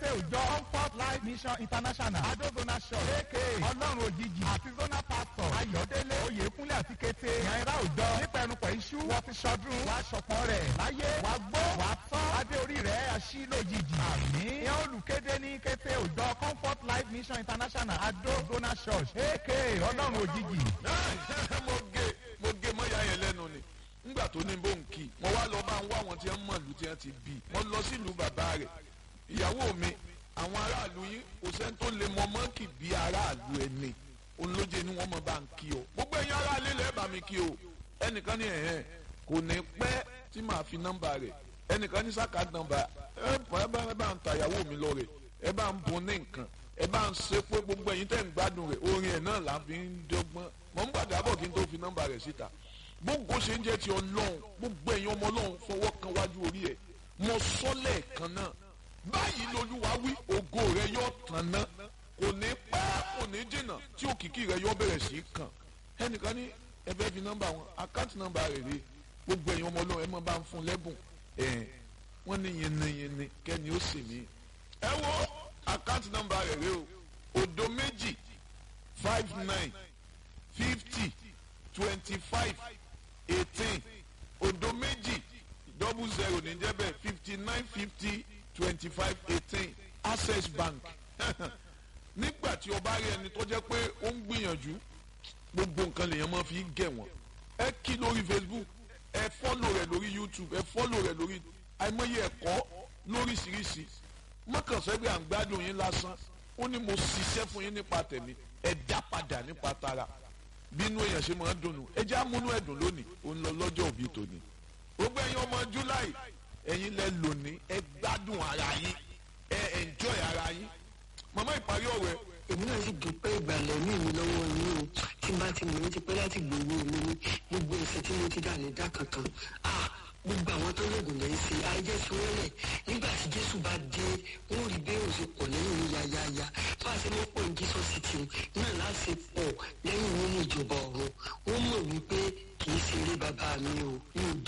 òjọ comfort life mission international adózona church aka ọlọ́run òjijì àti zona pastor ayọ̀délé oyèkúnlé àti kété ìyànra òjọ nípẹ̀rùpẹ̀ iṣu wọ́n ti ṣọdún wàá ṣọpọ̀n rẹ̀ láyé wàá gbó wàá tán adé orí rẹ̀ aṣí lójijì àmì ìyẹn olùkéde ní kété òjọ comfort life mission international adózona church aka ọlọ́run òjijì. mo gé mo gé mọ́yà yẹn lẹ́nu ni nígbà tó ní bó ń kí mo wá lọ bá ń wá àwọn tí wọ́n mọ̀ lù tí wọ́n ti bí mo lọ sílùú bàbá rẹ̀ ìyàwó mi àwọn aráàlú yín kò sẹ́ni tó lè mọ mọ́ǹkì bí aráàlú ẹni olóje ni wọ́n mọ̀ bá ń kí o gbogbo ẹ̀yin aráàlú lẹ́ẹ̀ bá mi kí o ẹnìkan ní ẹ̀hẹ́n kò ní pẹ́ tí màá fi nọ́mbà rẹ̀ ẹnìkan ní sáka nọ́mbà ẹ bá ẹ bá ń ta ìyàwó mi lọ rẹ̀ ẹ bá ń bun ní nǹkan ẹ bá ń ṣe pé gbogbo ẹ̀yin tẹ̀ ń gbádùn rẹ̀ orin ẹ̀ náà là ń fi ń dọ́gbọ́n mọ̀ ń gbàdá bọ̀ kí n tó fi nọ́mbà rẹ̀ síta gbogbo ṣe ń jẹ́ ti ọlọ́run gbogbo ẹ̀yin ọmọ ọlọ́run fọwọ́ kan wájú orí ẹ̀ mọ sọ́lẹ̀ kan náà báyìí lolúwa wí ògo rẹ yóò tàn ná kò ní pẹ́ kò ní jìnnà tí òkìkí rẹ yóò bẹ̀rẹ̀ sí í kàn ẹnìkan ní ẹ fẹ́ fi nọ́mbà wọn àkáǹtì nọ́mbà rẹ̀ rè gbogbo ẹ̀yin ọmọ ọlọ́run ẹ máa bá ń fún lẹ́bùn ẹ̀ wọ́n ní yinni-yinni kẹ́ni ó sì mí ẹ wo àkáǹtì nọ́mbà rẹ̀ rè o òdo méjì five nine fifty twenty five eighteen odo méjì double zero ní jẹ́ bẹ́ẹ̀ fifty nine fifty twenty five eighteen access bank nígbà tí o bá rí ẹni tó jẹ́ pé ó ń gbìyànjú gbogbo nǹkan lèèyàn máa fi gẹ̀ wọ́n ẹ kí lórí facebook ẹ fọ́lò rẹ̀ lórí youtube ẹ fọ́lò rẹ̀ lórí àìmọye ẹ̀kọ́ lóríṣiríṣi mọ́kànsẹ́gbẹ́ à ń gbádùn yín lásán ó ní mo ṣiṣẹ́ fún yín nípa tẹ̀mí ẹ dá padà nípa tara bínú èèyàn ṣe máa ń dùnnú ẹ jẹ́ àmúnú ẹ̀dùn lónìí ó ń lọ lọ́jọ́ òbí tòní. gbogbo ẹ̀yin ọmọ july ẹ̀yin lẹ lónìí ẹ gbádùn ara yín ẹ enjoy ara yín. màmá ìparí ọ̀rọ̀ ẹ èmi náà sì dúpẹ́ ìgbàlẹ̀ ní ìlú lọ́wọ́ yín o tí n bá ti mọ̀ ní ti pẹ́ láti gbòòrò mi ní gbogbo ẹ̀sẹ̀ tí mo ti dà ní dá kankan ah gbogbo àwọn tó lóògùn lẹ́yìn sí ayé fi wọ́n lẹ̀ nígbà tí jésù bá dé wọ́n rí bẹ́ẹ̀ ò ṣe pọ̀ lẹ́yìn ní yáyáyá bá a ṣe mọ́ pọ̀ ní jesus city náà láti pọ̀ lẹ́yìn nínú ìjọba ọ̀run wọ́n mọ̀ wípé kì í ṣeré bàbá mi o mi ò